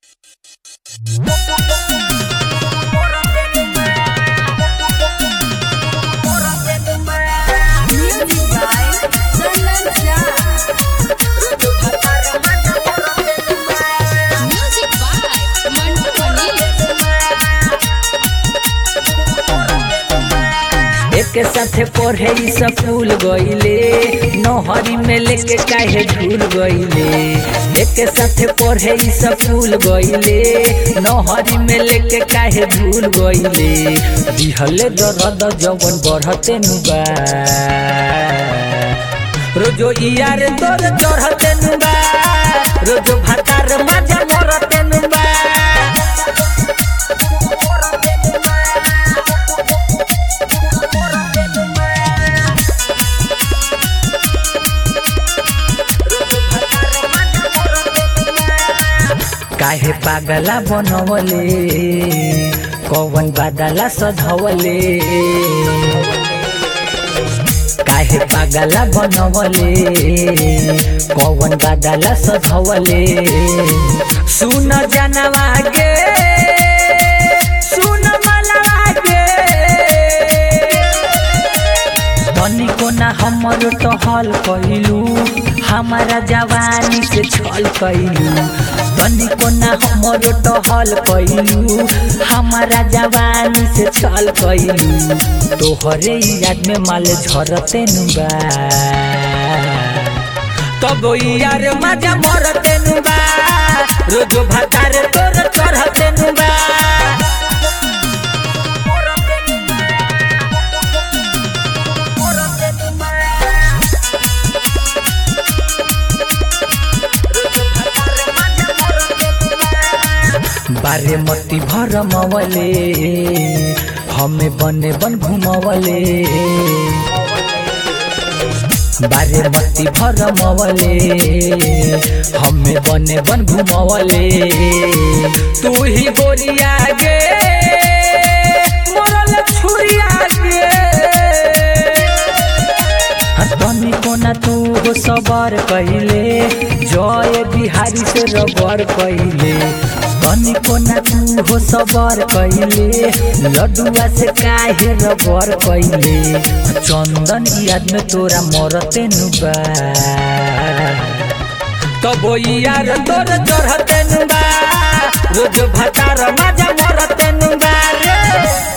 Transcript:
Music by Mantu Mani. एक साथे पढ़े ई स्कूल गईले नहरी में लेके काहे झूल गईले एक साथे पढ़े ई स्कूल गईले नहरी में लेके काहे झूल गईले दिहले दर्द जवन बढ़ते नुबा रोजो यार तोर चढ़ते नुबा रोजो भातार मजा मरते नुबा काहे पागला बनवले कौन बादला सधवले काहे पागला बनवले कौन बादला सधवले सुन जानवा गे सुन मलवा गे तनिको ना हमर टहल कैलू हमारा जवानी से छल कैलू तनिको ना हमर टहल कैलू हमारा जवानी से छल कैलू तोहरे याद में माल झरते नुबा तब यार मजा मरते नुबा रोज भातार तोर चढ़ते नुबा बारे मती भर मवले हमें बने बन घुमवले बारे मती भर मवले हमें बने बन घुमवले तू ही गोरिया गे मोरल छुरिया गे तनी कोना तू हो सबर कहिले जय बिहारी से रबर कहिले तनी कोना तू हो सबर कहिले लड्डुआ से काहे रबर कहिले चंदन याद में तोरा मरते नुबा तब यार तोर चढ़ते नुबा रोज भातार मजा मरते नुबा रे